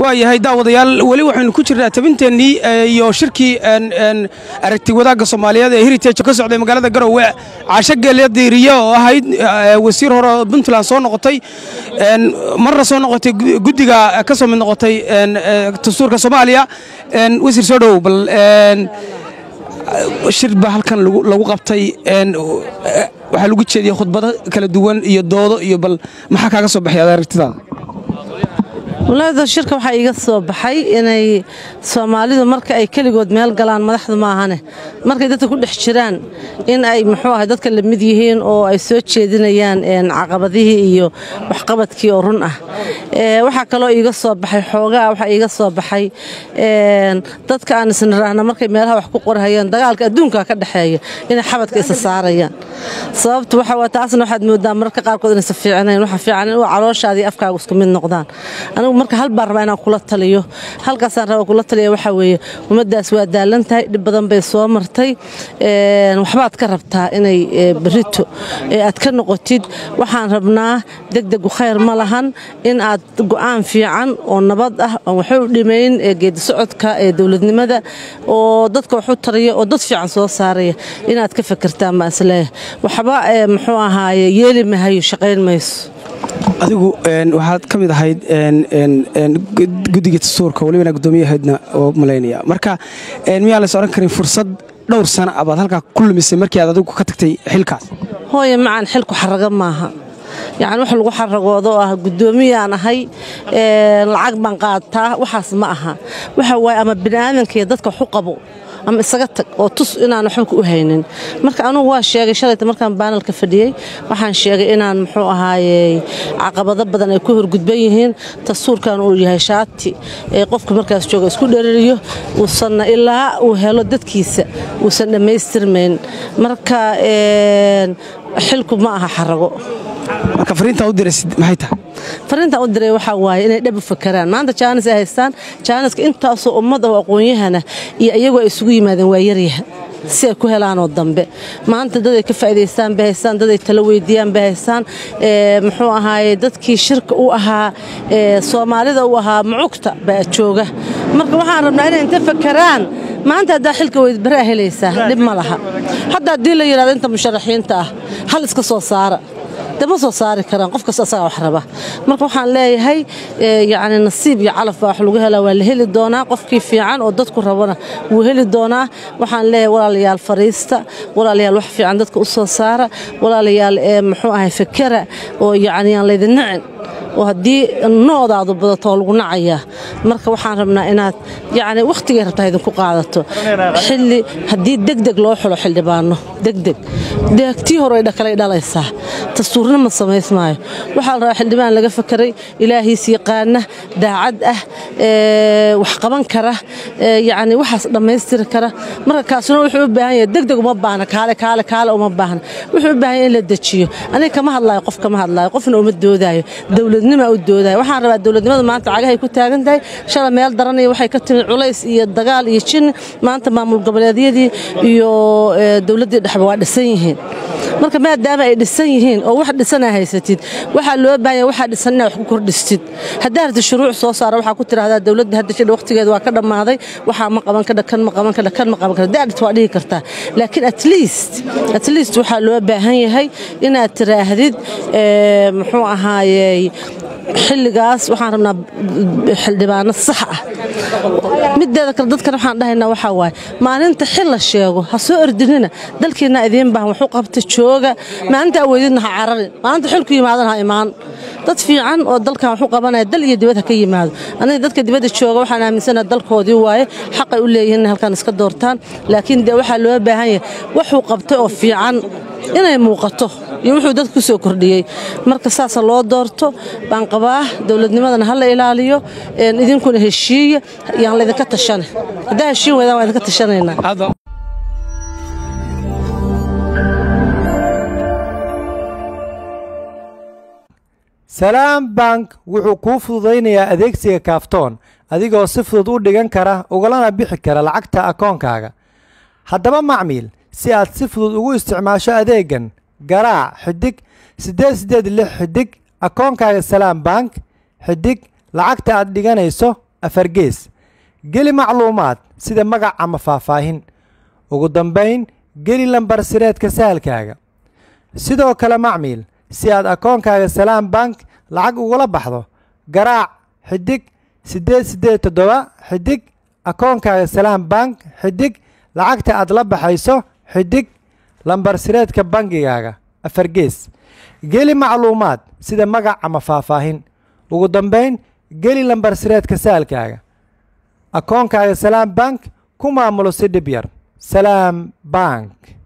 waayahay daawadayaal weli waxaynu ku jirnaa tabinteennii iyo shirkii aragti wadaagga soomaaliyeed ee heritage ka socday magaalada garowe caasho geelya diiriye oo ahayd wasiir hore oo puntland soo noqotay marna soo noqotay guddiga ka soo mid noqotay dastuurka soomaaliya wasiir soo dhowow bal shir baa halkan lagu qabtay waxaa lagu jeediyey khudbado kala duwan iyo doodo iyo bal maxaa kaaga soo baxay aragtidaada walaada shirka waxaa iiga soo baxay inay soomaalidu marka ay keligood meel galaan madaxdu maahane markay dadka ku dhex jiraan in ay muxuu ahay dadka la mid yihiin oo ay soo jeedinayaan caqabadihii iyo waxqabadkii oo run ah waxaa kaloo iiga soo baxay xoogaa waxaa iiga soo baxay dadka aan isniraahna markay meelaha wax ku qorhayaan dagaalka adduunka ka dhexeeya inay xabadka isa saarayaan sababtu waxa waa taasna waxaad moodaa mararka qaarkood inaysa fiicnayn waxa fiican in calooshaadii afkaaga isku mid noqdaan anigu marka hal baan rabaa inaan kula taliyo halkaasaan rabaa kula taliya waxaa weeye ummaddaas waa daalan tahay dhib badan bay soo martay waxbaad ka rabtaa inay berito aad ka noqotid waxaan rabnaa degdegu khayr ma lahan in aad go'aan fiican oo nabad ah oon waxba u dhimayn geedi socodka ee dowladnimada oo dadka waxu tariya oo dad fiican soo saaraya inaad ka fakirtaan baan isleeyahay waxba muxuu ahaaye yeeli mahayo shaqayn mayso adigu waxaad ka mid ahayd guddiga dastuurka walibana guddoomiyahaydna oo malaynaya marka miyaa lays odhan karin fursad dhowr sana abaad halkaa ku lumisay markii aad adigu ka tagtay xilkaas hooye macaan xilku xaraga maaha yacni wax lagu xaragoodo oo ah guddoomiyaan ahay lacag baan qaataa waxaas ma aha waxa waaye ama bini'aadankiiyo dadka waxu qabo ama isaga tag oo tus inaan waxba u haynin marka anugu waa sheegay shalayta markaan baanalka fadhiyey waxaan sheegay inaan muxuu ahaayey caqabado badan ay ku horgudban yihiin dastuurkan uu yahay shaati ee qofka markaas jooga isku dherariyo uusanna ilaa uu helo dadkiisa uusan dhammaystirmayn marka xilku ma aha xarago marka fariintaa u diraysid maxay tahay fariintaan u diray waxaa waaye inay dhab u fakaraan maanta jaanis ay haystaan jaaniska intaasoo ummad oo aqoon-yahana iyo iyagu ay isugu yimaadeen waa yaryaha si ay ku helaanoo dambe maanta dad ay ka faa'idaystaan bay haystaan dad ay tala weydiiyaan bay haystaan muxuu ahaaye dadkii shirka u ahaa soomaalida u ahaa mucugta baa jooga marka waxaan rabnaa inay inta fakaraan maanta haddaa xilka weydbaraa helaysaa dhib ma laha hadda haddii la yidhahdo inta musharaxiinta ah hal iska soo saara dama soo saari karaan qof kasta asagaa wax raba marka waxaan leeyahay yacni nasiib iyo calaf baa wax lagu helaa waa la heli doonaa qofkii fiican oo dadku rabana wuu heli doonaa waxaan leeyahay walaalayaal fariista walaalayaal wax fiican dadka u soo saara walaalayaal muxuu ahay fakera oo yacni aan laydin nacin oo haddii noodaadu badato oo lagu nacayaa marka waxaan rabnaa inaad yacni wakhtigay rabtaa idinku qaadato xilli haddii degdeg loo xulo xildhibaano degdeg deegtii hore kalay dhalaysaa dastuurna ma samaysmaayo waxaa la rabaa xildhibaan laga fakaray ilaahiis yaqaana daacad ah wax qaban kara yacni waxaas dhammaystiri kara marka kaasuna wuxuu u baahan yahay degdeg uma baahna kaale kaale kaale uma baahna wuxuu u baahan yahay in la dejiyo aniga kama hadlaayo qof kama hadlaayo qofna uma doodaayo dowladnima u doodaayo waxaan rabaa dowladnimada maanta cagahay ku taagan tahay shala meel daranaya waxay ka timid culays iyo dagaal iyo jin maanta maamul goboleedyadii iyo dowladdii dhexba waa dhisan yihiin marka maadaama ay dhisan yihiin oo wax dhisana haysatid waxaa loo baahanya waxaa dhisan inaad wax ku kordhistid haddaa rabtid shuruuc soo saara waxaa ku tidhahdaa dowladda hadda jidha waqtigeeda waa ka dhammaaday waxaa ma qaban kadha kan ma qaban kadha kan ma qaban kadha haddaa waa dhihi kartaa laakiin at least at least waxaa loo baahan yahay inaad tiraahdid muxuu ahaayey xilligaas waxaan rabnaa xildhibaano sax ah mideeda kale dadkan waxaan dhahaynaa waxaa waaye maalinta xil la sheego ha soo ordinina dalkiina idiin baahan waxu qabta jooga maalinta aweydidna ha cararin maalinta xilku yimaadan ha imaan dad fiican oo dalkan waxu qabanaya dal iyo dibad ha ka yimaado aniga dadka dibadda jooga waxaan aaminsanaha dalkoodii waaye xaqay u leeyihiin inay halkan iska doortaan laakiin dee waxaa loo baahan yahay waxuu qabtay oo fiican inay muuqato iyo wuxuu dadku soo kordhiyey marka saasa loo doorto baan qabaa dowladnimadana ha la ilaaliyo idinkuna heshiiya yaan laydinka tashane haddaa heshiin weydaan waa idinka tashanaynaa salaam bank wuxuu kuu fududaynayaa adeegsiga kaaftoon adigoo si fudud u dhigan kara ugalana bixi kara lacagta akoonkaaga haddaba macmiil si aad si fudud ugu isticmaasho adeegan garaac xidig siddeed siddeed lix xidig akoonkaaga salaam bank xidig lacagta aad dhiganayso afar gees geli macluumaad sida magac ama faahfaahin ugu dambayn geli lambar sireedka sahalkaaga sidoo kale macmiil si aad akoonkaaga salaam bank lacag ugula baxdo garaac xidig siddeed siddeed toddoba xidig akoonkaaga salaam bank xidig lacagta aad la baxayso xidig lambar sireedka bangigaaga afar gees geli macluumaad sida magac ama faahfaahin ugu dambayn geli lambar sireedka saalkaaga akoonkaaga salaam bank ku maamulo si dhib yar salaam bank